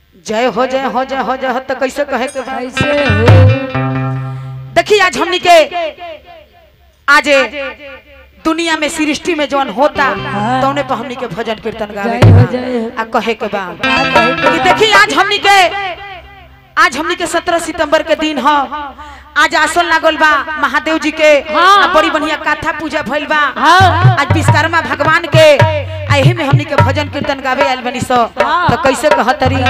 जय हो जय हो जय हो जय हो तो कैसे कहे के बा? कैसे हो देखिए आज हमनी के आज दुनिया में सृष्टि में जौन होता हाँ। तो उन्हें पर हमनी के भजन कीर्तन गावे जय के हो, बा। जय हो। आ कहे के बा का कहे के कि बा? देखिए आज हमनी के आज हमनी के 17 सितंबर के दिन ह आज आसन लागल बा महादेव जी के हाँ। आ बड़ी बढ़िया कथा पूजा भइल बा हाँ आज विश्वकर्मा भगवान के आ एही में हमनी के भजन कीर्तन गावे आइल बनी सो हाँ। तो कैसे कहतरी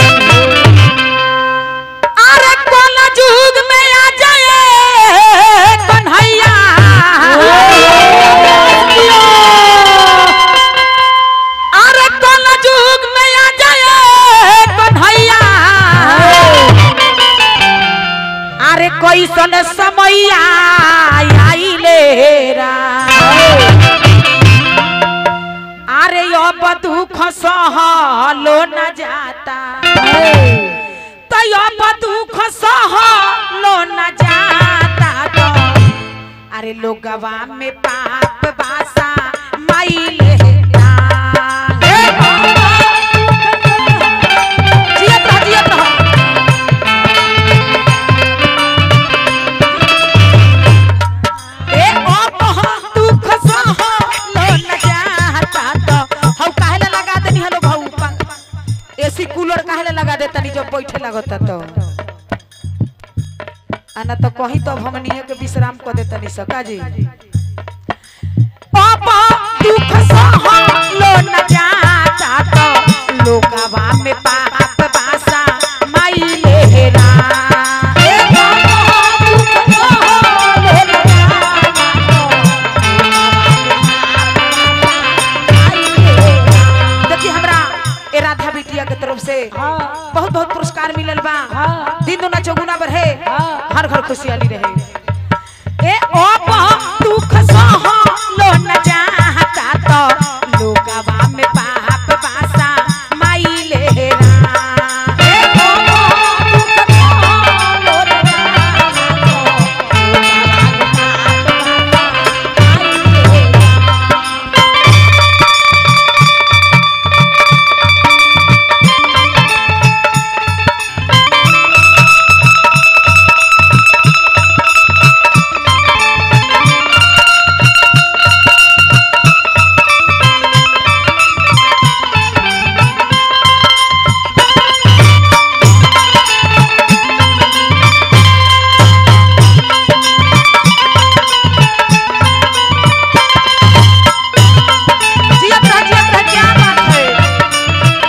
अरे कल युग में आ जाए कन्हैया अरे कल युग में आ जाए कन्हैया अरे कैसन समैया आइले रा अरे अब दुख सहलो न जाता तो अब दुख सहलो न जाता तो अरे लोगवा में पाप बासा माइले जियत रह जियत रह ए ओ कह दुख सहलो न जाता तो हौ काहेला लगा देनी हलो भाऊ एसी कूलर काहेला लगा दे तनी जब बैठे लगता तो आना तो कहीं तो हमनिए के विश्राम कर दे तनी सका जी पापा दुख सहलो न जाता तो लोगवा में पाप बासा माई लेहरा ए पापा दुख सहलो न जाता देखिए हमरा ए राधा बिटिया के तरफ से हाँ बहुत बहुत पुरस्कार मिलल बा हाँ। दिन दुना चौगुना बढ़े हाँ। हर घर खुशहाली रहे ए ओ दुख सह लो न जाता तो लोगवा में पाप बासा माई लेरा ए ओ दुख सह लो न जाता तो लोगवा में पाप बासा माई लेरा जियत रह जियत रह क्या बात है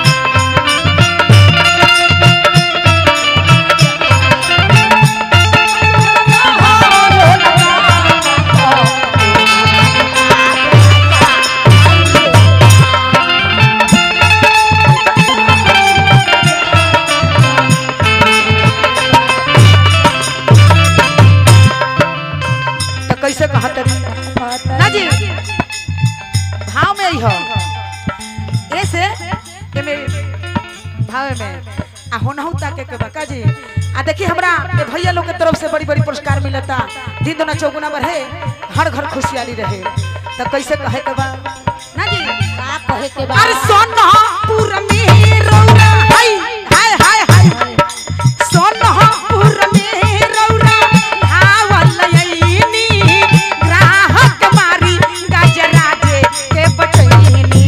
तो कैसे कहत रही ना जी भाव में ही हो ऐसे एमे भाव में आ होनहु ताके के बका जी आ देखिए हमरा ए भैया लोग के तरफ से बड़ी बड़ी पुरस्कार मिलता दिन दुना चौगुना बढ़े हर घर खुशहाली रहे तो कैसे कहे के बा ना जी का कहे के बा? अरे सोनपुर में रौरा हाय हाय हाय हाय सोनपुर में रौरा धावल यईनी ग्राहक मारी गजराजे के बचैनी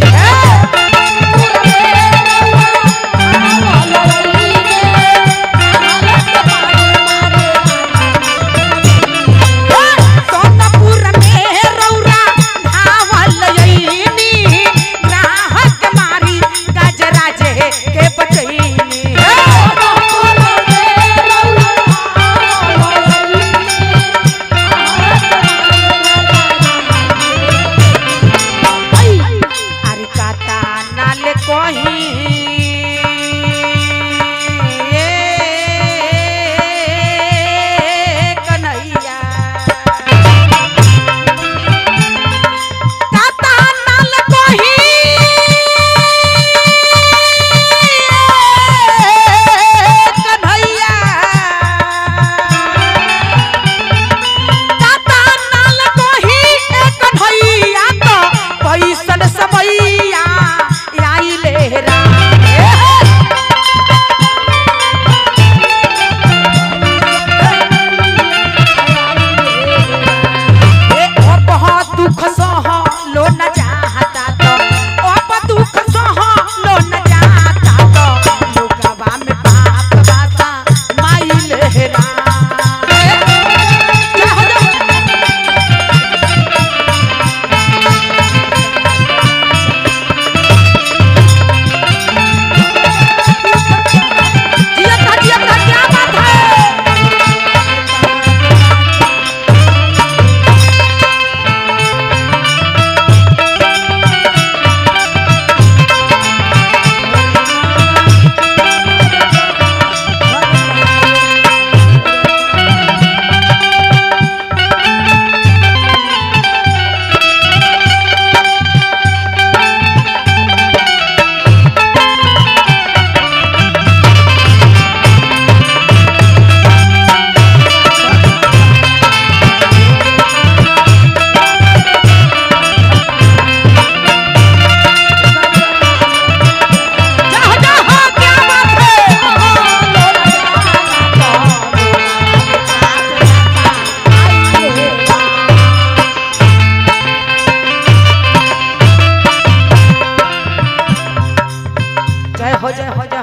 सोनपुर में रौरा धावल यईनी ग्राहक मारी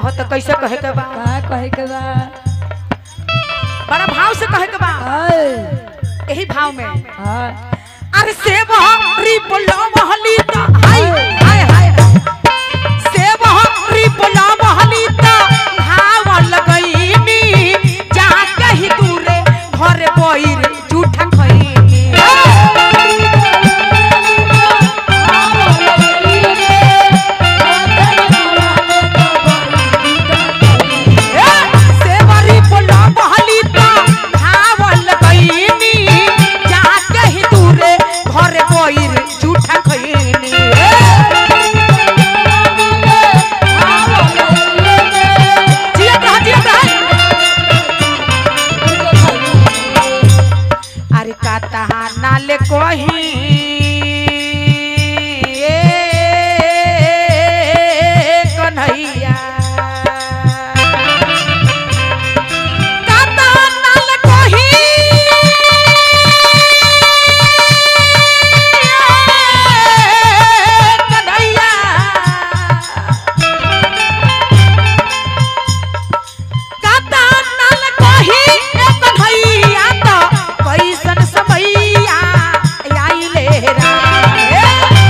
चाहो तो कैसे कहे के बा का कहे के बा बड़ा भाव से कहे के बा आए यही भाव में हाँ अरे सेव रिपला महलीता हाय हाय हाय सेव रिपला महलीता भाव लगईनी जा कही दूरे घर बइर झूठा खईनी सेव रिपला महलीता भाव लगईनी जा कही दूरे घर बइर झूठा खईनी जियत रह जियत रह अरे का तहा नाले कोही ए कन्हैया का तहा नाले कोही ए कन्हैया काता नाल कही एक भैया तो कैसन समैया आइले रा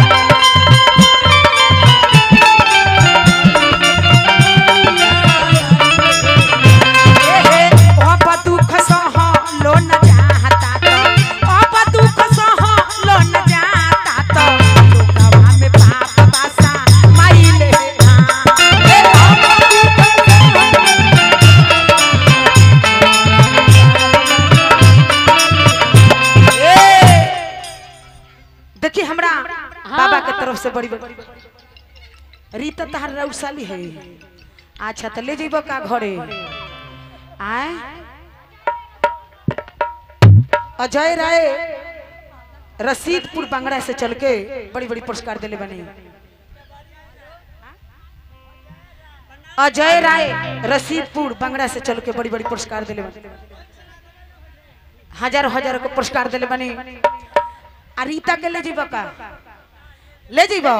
अब दुख सह लो न जाता तो अब दुख सह लो न जाता तो लोकवा में पाप बासा माइले रा ए अब दुख देखिए हमरा बाबा के तरफ से बड़ी बड़ी रीता तहार रौसाली है अच्छा तो ले जेबो का घरे आए अजय राय रसीदपुर बंगड़ा से चल के बड़ी बड़ी पुरस्कार दिले बने अजय राय रसीदपुर बंगड़ा से चल के बड़ी बड़ी पुरस्कार दिले बने हजारों हजारों को पुरस्कार दिले बने आ रीता के ले जीबो का ले जीबो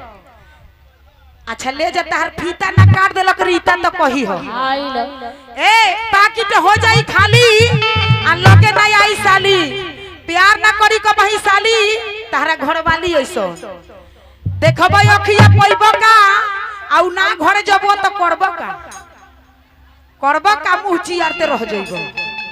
अच्छा ले जा तार फीता ना काट देलक रीता तो कही हो आई लो ए पाकिट हो जाई खाली आ लगे ना आई साली प्यार ना करी क बही साली तारा घर वाली ऐसो देखबो अखिया पइबो का आउ ना घरे जबो तो करबो का करबो का मुंह चियारते रह जइबो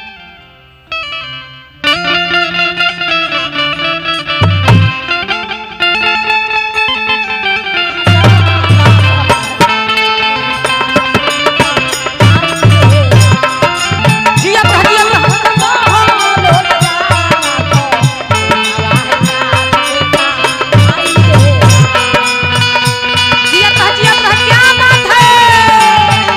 जिया रह जिया जिया रह जिया रह क्या बात है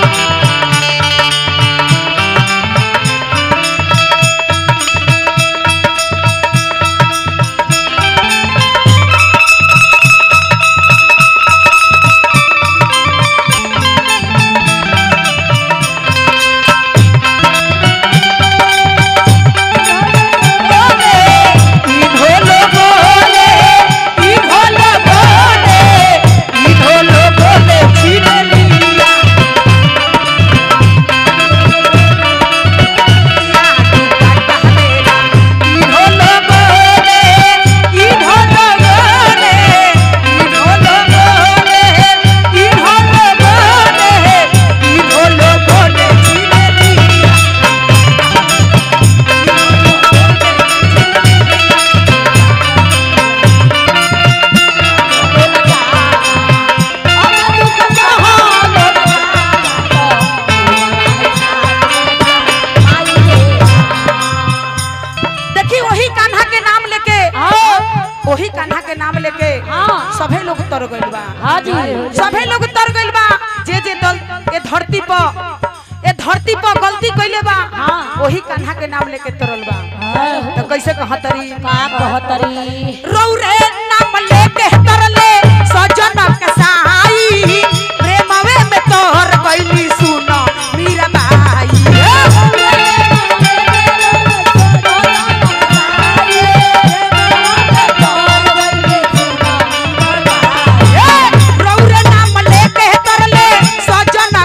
देखी वही कान्हा के नाम लेके वही कान्हा के नाम लेके हाँ। सभे लोग तर गइल बा हाँ जी सभे लोग तर गइल बा जे जे दल ए धरती पर ए धरती पर गलती कइले बा हाँ। वही कान्हा के नाम लेके तरल बा हाँ। तो कैसे कहतरी का कहतरी रौरे नाम लेके तरले सजन के साई प्रेमवे में तोहर गइली सुनो मीरा बाई रौरे नाम लेके तरले सजन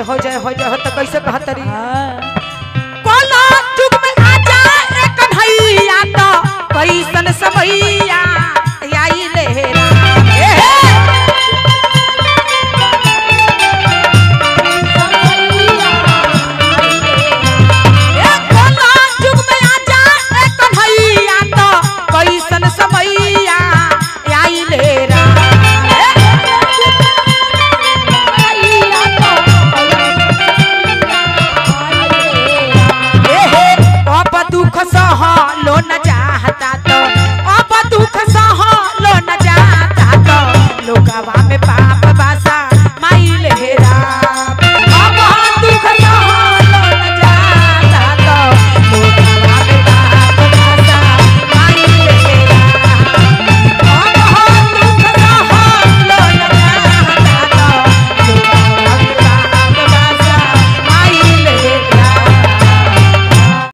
जय हो जय हो जय हो तो कैसे कहतरी हाँ